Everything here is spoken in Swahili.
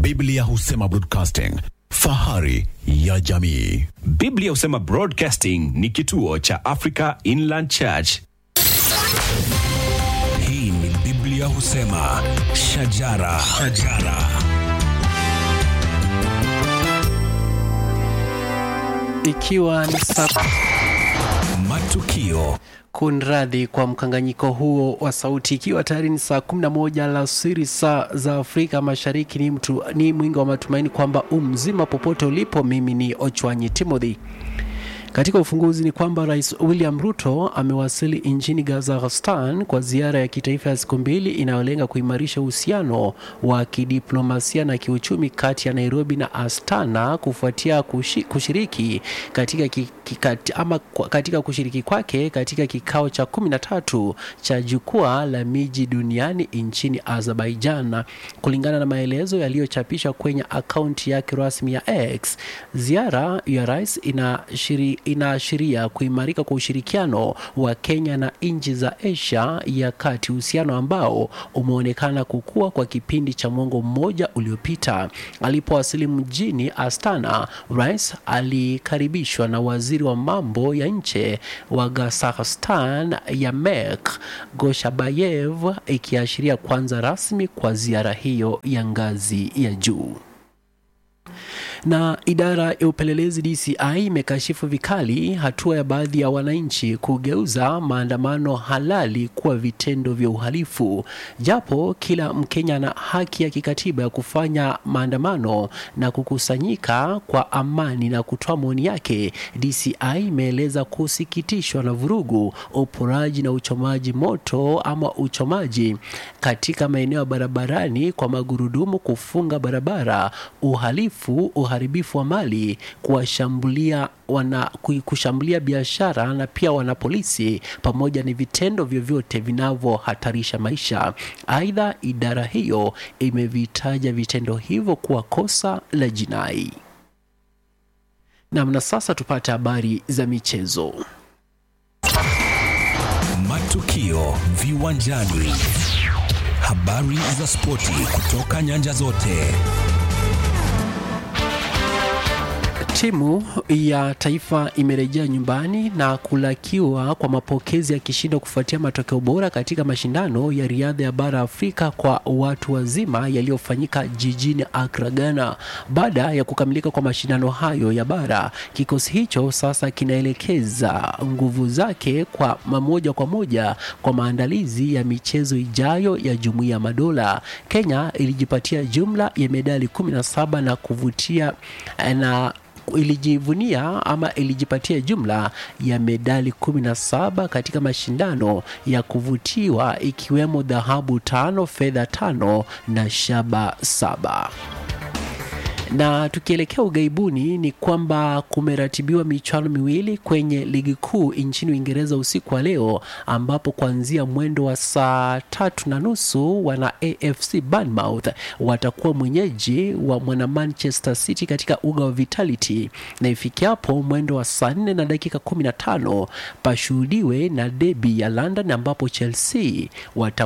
Biblia husema broadcasting, fahari ya jamii. Biblia husema Broadcasting ni kituo cha Africa Inland Church. Hii ni Biblia husema shajara, shajara. ikiwa ni saa Matukio kunradhi kwa mkanganyiko huo wa sauti ikiwa tayari ni saa 11 alasiri saa za afrika mashariki ni, mtu, ni mwingi wa matumaini kwamba umzima popote ulipo mimi ni ochwanyi timothy katika ufunguzi ni kwamba rais william ruto amewasili nchini kazakhstan kwa ziara ya kitaifa ya siku mbili inayolenga kuimarisha uhusiano wa kidiplomasia na kiuchumi kati ya nairobi na astana kufuatia kushi, kushiriki katika, ki, kikati, ama kwa- katika kushiriki kwake katika kikao cha 13 cha jukwaa la miji duniani nchini azerbaijan kulingana na maelezo yaliyochapishwa kwenye akaunti yake rasmi ya x ziara ya rais inashiri, inaashiria kuimarika kwa ushirikiano wa kenya na nchi za asia ya kati uhusiano ambao umeonekana kukua kwa kipindi cha mwongo mmoja uliopita alipowasili mjini astana rais alikaribishwa na waziri wa mambo ya nje wa kazakhstan yamek goshabayev ikiashiria kwanza rasmi kwa ziara hiyo ya ngazi ya juu na idara ya upelelezi DCI imekashifu vikali hatua ya baadhi ya wananchi kugeuza maandamano halali kuwa vitendo vya uhalifu. Japo kila Mkenya ana haki ya kikatiba ya kufanya maandamano na kukusanyika kwa amani na kutoa maoni yake, DCI imeeleza kusikitishwa na vurugu, uporaji na uchomaji moto ama uchomaji katika maeneo ya barabarani kwa magurudumu, kufunga barabara, uhalifu, uharibifu wa mali, kuwashambulia wana ku- kushambulia biashara na pia wanapolisi pamoja ni vitendo vyovyote vinavyohatarisha maisha. Aidha, idara hiyo imevitaja vitendo hivyo kuwa kosa la jinai. Nam, na sasa tupate habari za michezo. matukio viwanjani, habari za spoti kutoka nyanja zote. Timu ya taifa imerejea nyumbani na kulakiwa kwa mapokezi ya kishindo kufuatia matokeo bora katika mashindano ya riadha ya bara Afrika kwa watu wazima yaliyofanyika jijini Accra, Ghana. Baada ya kukamilika kwa mashindano hayo ya bara, kikosi hicho sasa kinaelekeza nguvu zake kwa moja kwa moja kwa maandalizi ya michezo ijayo ya Jumuiya ya Madola. Kenya ilijipatia jumla ya medali 17 na kuvutia na ilijivunia ama ilijipatia jumla ya medali 17 katika mashindano ya kuvutiwa ikiwemo dhahabu tano, fedha tano na shaba saba na tukielekea ughaibuni ni kwamba kumeratibiwa michuano miwili kwenye ligi kuu nchini Uingereza usiku wa leo, ambapo kuanzia mwendo wa saa tatu na nusu wana AFC Bournemouth watakuwa mwenyeji wa mwana Manchester City katika uga wa Vitality, na ifikiapo mwendo wa saa nne na dakika 15 pashuhudiwe na debi ya London ambapo Chelsea wata